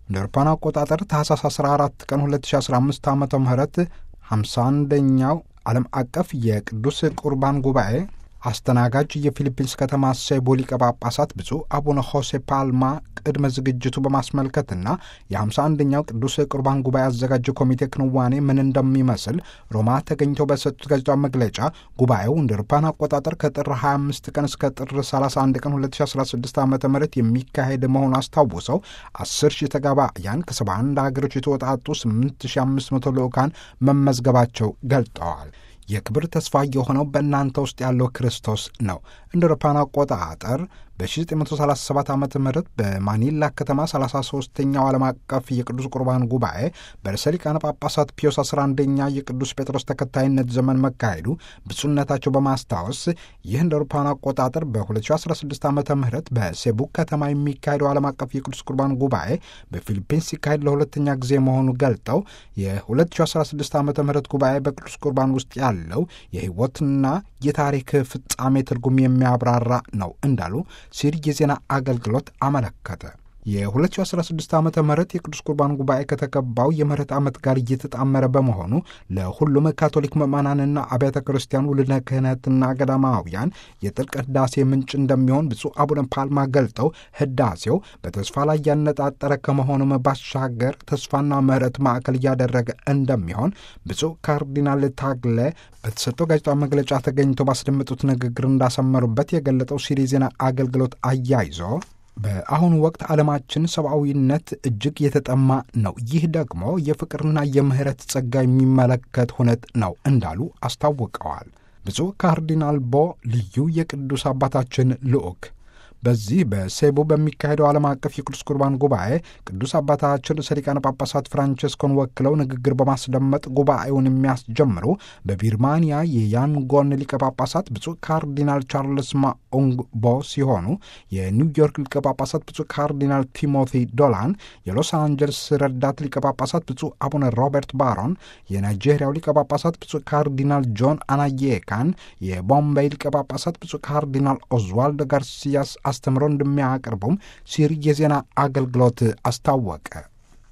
እንደ አውሮፓውያን አቆጣጠር ታህሳስ 14 ቀን 2015 ዓ ም 51ኛው ዓለም አቀፍ የቅዱስ ቁርባን ጉባኤ አስተናጋጅ የፊሊፒንስ ከተማ ሴቡ ሊቀ ጳጳሳት ብፁዕ አቡነ ሆሴ ፓልማ ቅድመ ዝግጅቱ በማስመልከትና የ51ኛው ቅዱስ ቁርባን ጉባኤ አዘጋጅ ኮሚቴ ክንዋኔ ምን እንደሚመስል ሮማ ተገኝተው በሰጡት ጋዜጣዊ መግለጫ ጉባኤው እንደ አውሮፓውያን አቆጣጠር ከጥር 25 ቀን እስከ ጥር 31 ቀን 2016 ዓ ም የሚካሄድ መሆኑን አስታውሰው 10 ሺህ ተጋባያን ከ71 ሀገሮች የተወጣጡ 8500 ልዑካን መመዝገባቸው ገልጠዋል። የክብር ተስፋ የሆነው በእናንተ ውስጥ ያለው ክርስቶስ ነው። እንደ አውሮፓውያን አቆጣጠር በ1937 ዓ ም በማኒላ ከተማ 33ኛው ዓለም አቀፍ የቅዱስ ቁርባን ጉባኤ በርዕሰ ሊቃነ ጳጳሳት ፒዮስ 11ኛ የቅዱስ ጴጥሮስ ተከታይነት ዘመን መካሄዱ ብፁዕነታቸው በማስታወስ ይህ እንደ አውሮፓውያን አቆጣጠር በ2016 ዓ ም በሴቡ ከተማ የሚካሄደው ዓለም አቀፍ የቅዱስ ቁርባን ጉባኤ በፊሊፒንስ ሲካሄድ ለሁለተኛ ጊዜ መሆኑ ገልጠው የ2016 ዓ ም ጉባኤ በቅዱስ ቁርባን ውስጥ ያለው የሕይወትና የታሪክ ፍጻሜ ትርጉም የሚያብራራ ነው እንዳሉ ሲል የዜና አገልግሎት አመለከተ። የ2016 ዓ ም የቅዱስ ቁርባን ጉባኤ ከተገባው የምህረት ዓመት ጋር እየተጣመረ በመሆኑ ለሁሉም ካቶሊክ ምዕመናንና አብያተ ክርስቲያኑ ውልደ ክህነትና ገዳማውያን የጥልቅ ህዳሴ ምንጭ እንደሚሆን ብፁዕ አቡነ ፓልማ ገልጠው ህዳሴው በተስፋ ላይ ያነጣጠረ ከመሆኑም ባሻገር ተስፋና ምህረት ማዕከል እያደረገ እንደሚሆን ብፁዕ ካርዲናል ታግለ በተሰጠው ጋዜጣዊ መግለጫ ተገኝተው ባስደመጡት ንግግር እንዳሰመሩበት የገለጠው ሲሪ ዜና አገልግሎት አያይዞ በአሁኑ ወቅት ዓለማችን ሰብአዊነት እጅግ የተጠማ ነው። ይህ ደግሞ የፍቅርና የምህረት ጸጋ የሚመለከት ሁነት ነው እንዳሉ አስታውቀዋል። ብፁዕ ካርዲናል ቦ ልዩ የቅዱስ አባታችን ልዑክ በዚህ በሴቡ በሚካሄደው ዓለም አቀፍ የቅዱስ ቁርባን ጉባኤ ቅዱስ አባታችን ርዕሰ ሊቃነ ጳጳሳት ፍራንቸስኮን ወክለው ንግግር በማስደመጥ ጉባኤውን የሚያስጀምሩ በቢርማንያ የያንጎን ሊቀ ጳጳሳት ብፁዕ ካርዲናል ቻርልስ ማኡንግቦ ሲሆኑ የኒውዮርክ ሊቀ ጳጳሳት ብፁዕ ካርዲናል ቲሞቲ ዶላን፣ የሎስ አንጀልስ ረዳት ሊቀ ጳጳሳት ብፁዕ አቡነ ሮበርት ባሮን፣ የናይጄሪያው ሊቀ ጳጳሳት ብፁዕ ካርዲናል ጆን አናዬካን፣ የቦምቤይ ሊቀ ጳጳሳት ብፁዕ ካርዲናል ኦዝዋልዶ ጋርሲያስ አስተምሮ እንደሚያቀርቡም ሲሪ የዜና አገልግሎት አስታወቀ።